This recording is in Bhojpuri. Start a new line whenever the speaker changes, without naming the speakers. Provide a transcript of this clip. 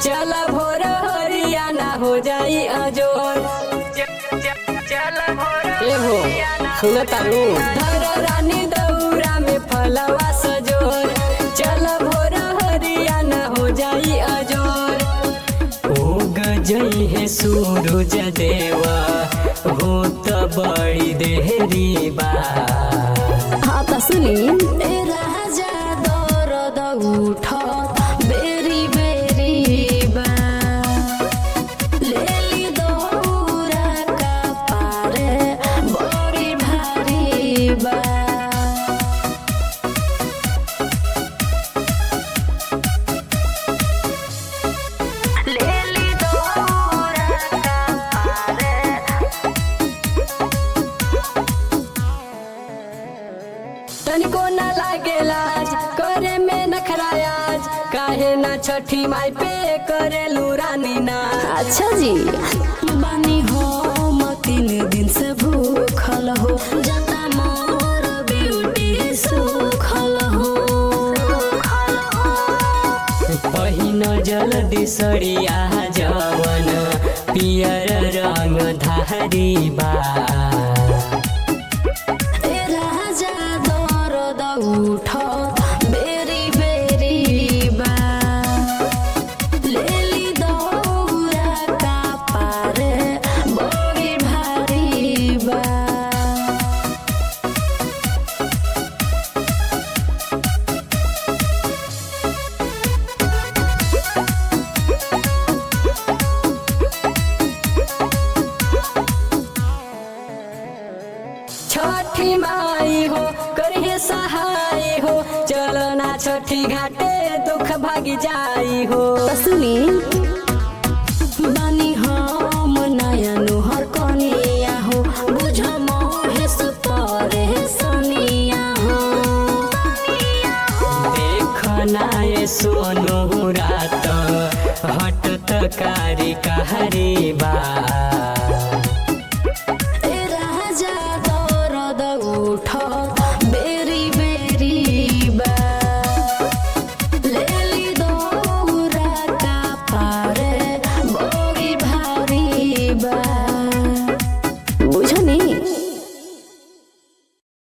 चल भोर हरियाना हो जाई अजोर ए हो सुन तारू धर रानी दौरा में फलवा सजोर चल भोर हरियाना हो जाई अजोर ओ गजई है सूरज देवा हो त बड़ी देहरी बा
हाँ त सुनी ए राजा दरद उठ बेरी बेरी बा लेली दौरा का पारे बड़ी भारी बा लेली दौरा का पारे
तनिको न लागे लाज करे में नखरायाज काहे ना छठी माई पे करे रानी नाच
अच्छा जी बानी हो म तीन दिन से भूखल हो जता मोर ब्यूटी सुखल हो
पहिन जल्दी सरिया जवन पियर रंग धारी बा
ए राजा दरद उठ बेरी बेरी बा लेली दौरा का पारे बड़ी भारी बा
छठी माई हो करिए सहाय हो चलो ना छठी घाटे दुख भागी जाई हो
त सुनी बानी हम नया नुहर कनिया हो बुझ महेश परे सनिया हो
देखना ये सोनू रात हट तकारी कहरी बा